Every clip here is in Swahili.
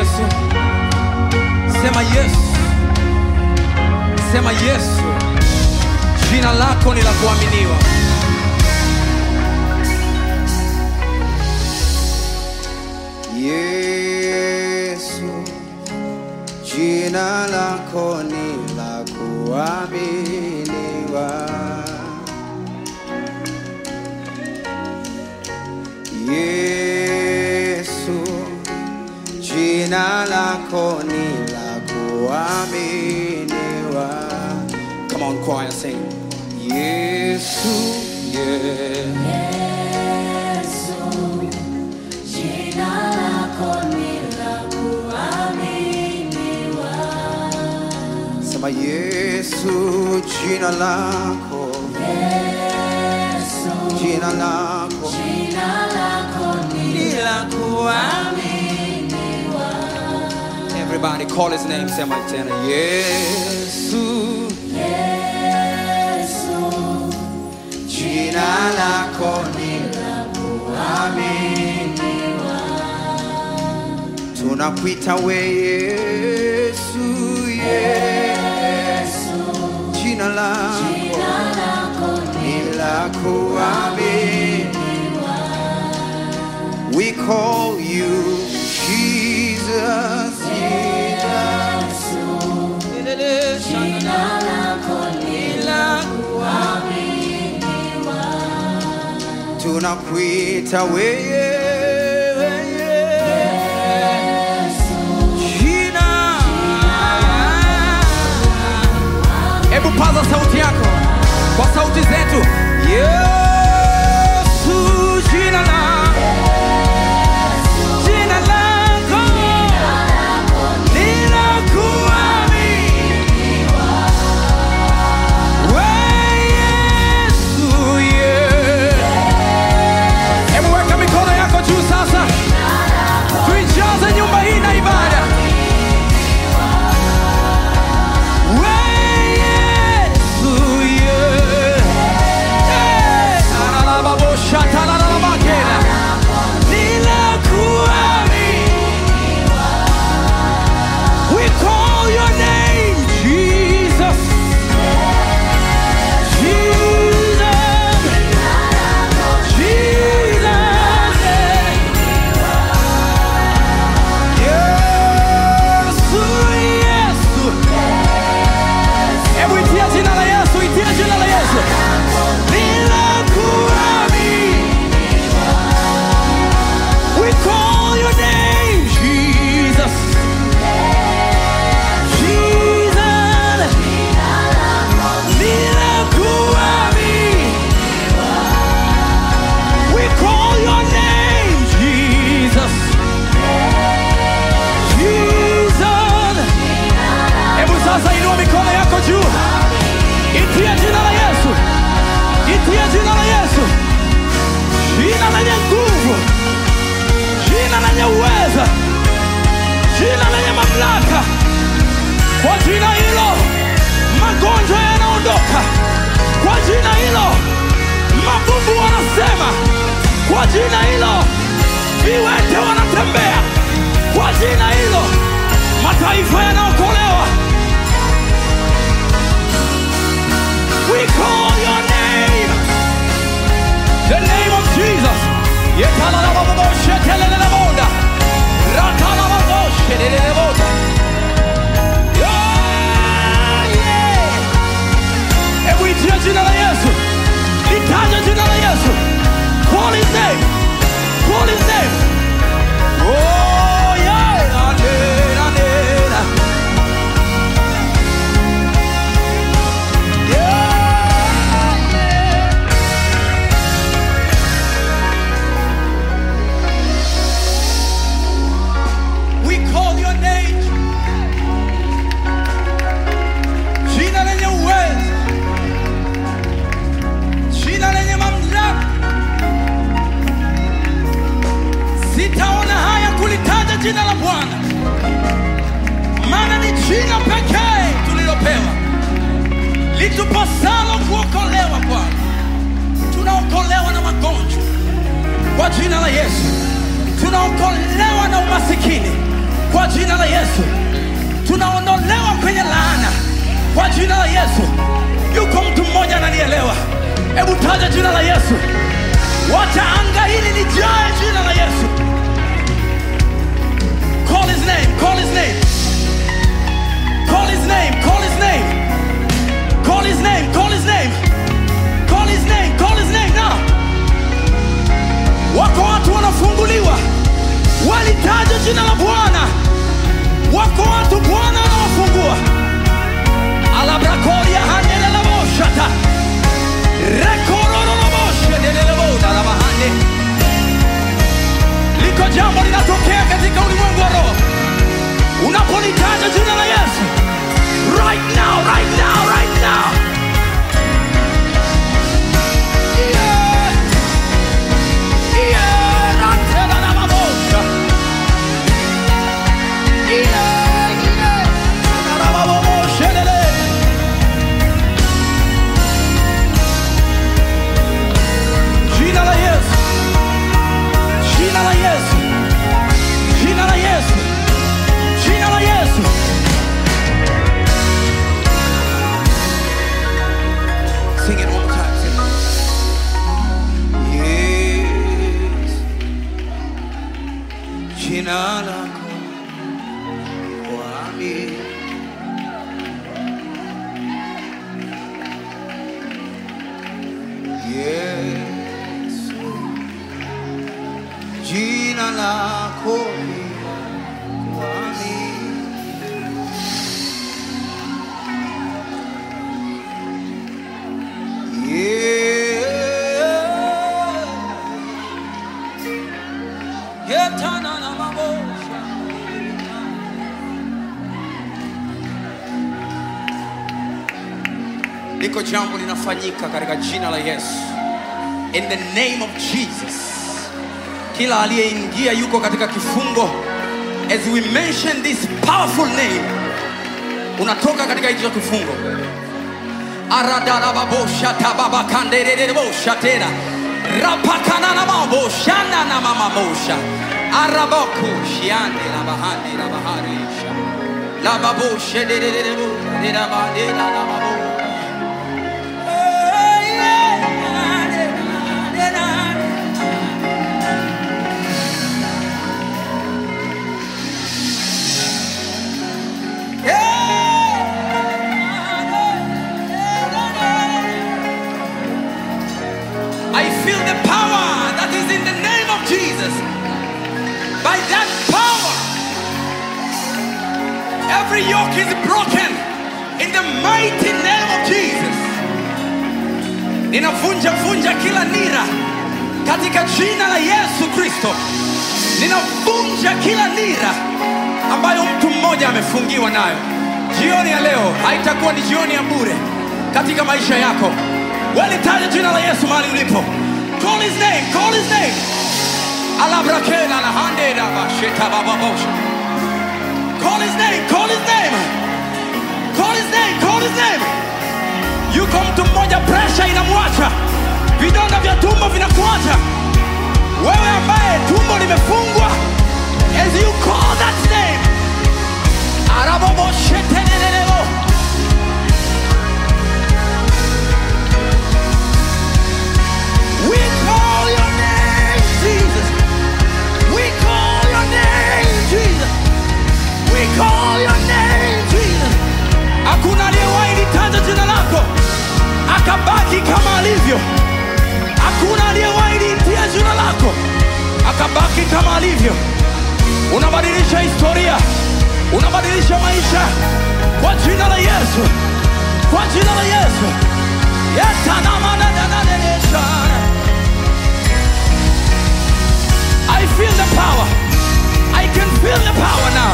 Yesu. Sema Yesu. Sema Yesu. Jina lako ni la kuaminiwa. Yesu, jina lako ni la kuaminiwa. Yesu, jina lako ni la kuaminiwa. Come on choir sing. Yesu, yeah. Sema Yesu, jina lako, jina lako Ni la kuaminiwa. Everybody call his name. Sema tena. Yesu. jina lako ni la kuaminiwa. Tunakuita we Yesu, Yesu, jina lako ni la kuaminiwa. We call you Jesus, Jesus. Tunakuita wewe Jina. Hebu paza sauti yako kwa sauti zetu. Yesu, jina la jina lako ni la kuaminiwa. We Yesu, yeah. Hebu weka mikono yako juu sasa, tuijaze nyumba hii na ibada. We Yesu, yeah. Hey, alalababosha, talalabakela. Ninakuaminiwa. We call your name, Jesus. Jesus. Yesu, Yesu. Hebu itia jina la Yesu, itia jina la Yesu. Ninakuaminiwa. We call your name, Jesus. Jesus. Ninakuaminiwa. We call your name, Jesus. Jesus. Hebu sasa inua mikono yako juu. Itia jina la Yesu. Itia jina la Yesu. Jina lenye nguvu. Jina lenye uweza. Jina lenye mamlaka. Kwa jina hilo magonjwa yanaondoka. Kwa jina hilo mabubu wanasema. Kwa jina hilo viwete wanatembea. Kwa jina hilo mataifa yanaokolewa. We call your name, the name of Jesus. Yetalalababoshateleleleboda. Ratalababosheleleleboda. Yeah, yeah. Hebu itia jina la Yesu, litaja jina la Yesu. Call his name, call his name. Oh yeah, anena, anena. Yeah, yeah. We call your name. Jina lenye uwezo. Jina lenye mamlaka. Sitaona haya kulitaja jina la Bwana, maana ni jina pekee tulilopewa litupasalo kuokolewa. Bwana, tunaokolewa na magonjwa kwa jina la Yesu, tunaokolewa na umasikini kwa jina la Yesu. Tunaondolewa kwenye laana kwa jina la Yesu. Yuko mtu mmoja ananielewa? Hebu taja jina la Yesu, wacha anga hili lijae jina la Yesu. Call his name, call his name, call his name, call his name, call his name, call his name, call his name, call his name now. Wako watu wanafunguliwa, walitaja jina la Bwana. Wako watu Bwana anawafungua. Alabrakoria handelelaboshata rekorororoboshedelelebodalabahande liko jambo linatokea katika ulimwengu wa roho unapolitaja jina la Yesu right now, right now, right now. Yeah. Yeah, ratelelababosha. Yeah, yeah. Rabababoshelele. Jina la Yesu. Jina la Yesu. Jina la Yesu. Jina la Yesu. Sing it one more time. Sing it. Yes. Jina lako kwami. Yes. Jina lako kwami. Yeah. Yetananamabosha. Liko jambo linafanyika katika jina la Yesu. In the name of Jesus. Kila aliyeingia yuko katika kifungo. As we mention this powerful name, unatoka katika hicho kifungo. Aradarababosha tababakandererebosha tena. Rapakananamabosha nanamamabosha. Araboku shiande la bahande la baharisha. La baboshe dererebo derabande la la babo. I feel the power that is in the name of Jesus. By that power, every yoke is broken in the mighty name of Jesus. Ninavunja vunja kila nira katika jina la Yesu Kristo. Ninavunja kila nira ambayo mtu mmoja amefungiwa nayo. Jioni ya leo haitakuwa ni jioni ya bure katika maisha yako. Walitaja jina la Yesu mahali ulipo. Call his name, call his name. Alabrakela la hande la basheta bababosha. Call his name, call his name. Call his name, call his name. Yuko mtu mmoja pressure inamwacha. Vidonda vya tumbo vinakuacha. Wewe ambaye tumbo limefungwa. As you call that name. Araboboshetelelebo. We call your name, Jesus. We call your name, Jesus. We call your name, Jesus. Hakuna aliyewahi litaja jina lako akabaki kama alivyo. Hakuna aliyewahi liitia jina lako akabaki kama alivyo. Unabadilisha historia, unabadilisha maisha kwa jina la Yesu, kwa jina la Yesu. Yetanamananananesha. I feel the power. I can feel the power now.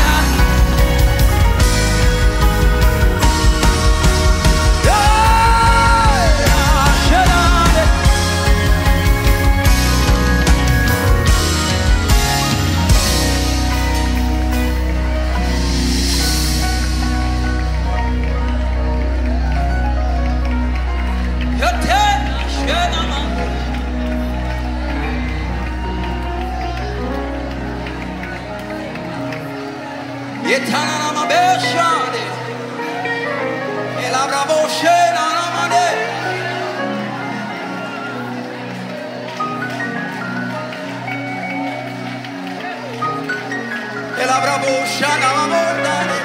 Yeah! shana mamondare.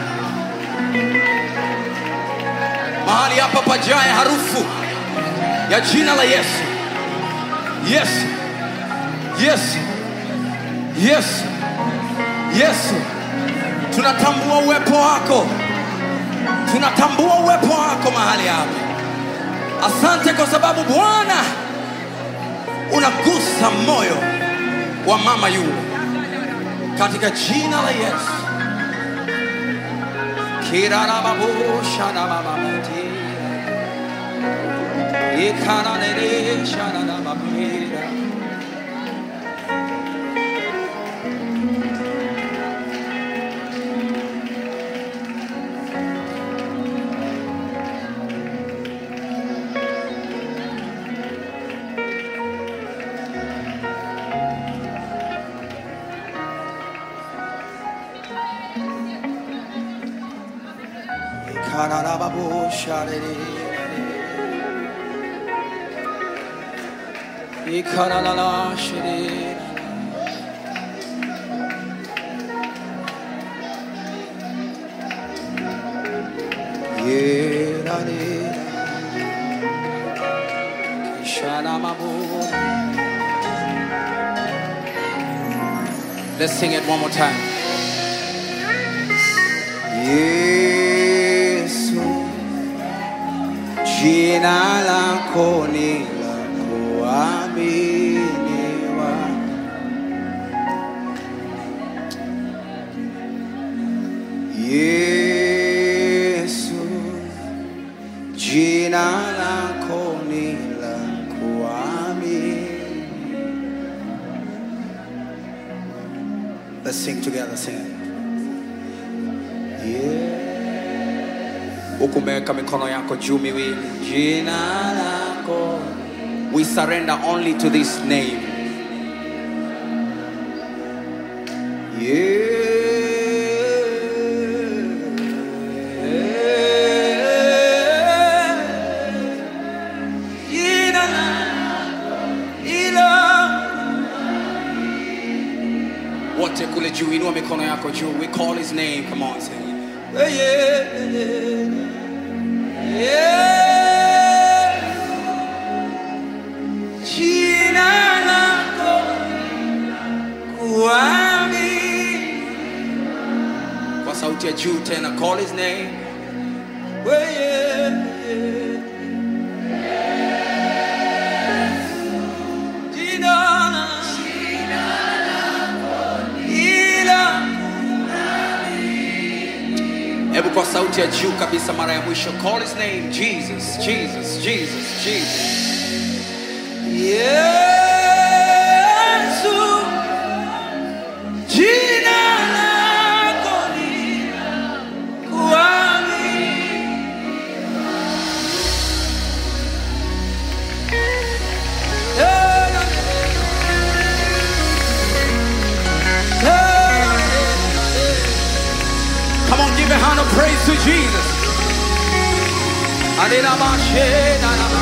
Mahali hapa pajae harufu ya jina la Yesu. Yesu, Yesu, Yesu, Yesu. Tunatambua uwepo wako, tunatambua uwepo wako mahali hapa. Asante kwa sababu Bwana unagusa moyo wa mama yule katika jina la Yesu. Kirarababushanababati. Ikananeleshanababira. Ikararababusharere. Ikaralalashere. Yerare. Kishanamabu. Let's sing it one more time. Yesu, jina lako ni la kuaminiwa. Yesu, jina lako ni la kuaminiwa. Let's sing together, sing it. huku umeweka mikono yako juu miwili jina lako we surrender only to this name Yeah. Jina lako, ila wote kule juu inua mikono yako juu we call his name come on say it. Yeah, yeah, yeah. Yeah. Jina lako kuamini. kwa sauti ya juu tena call his name Yeah, yeah, yeah. Jina ila hebu kwa sauti ya juu kabisa mara ya mwisho call his name jesus jesus jesus jesus yesu jina lako ni kuamini Come on, give a hand of praise to Jesus. Adonai, Adonai.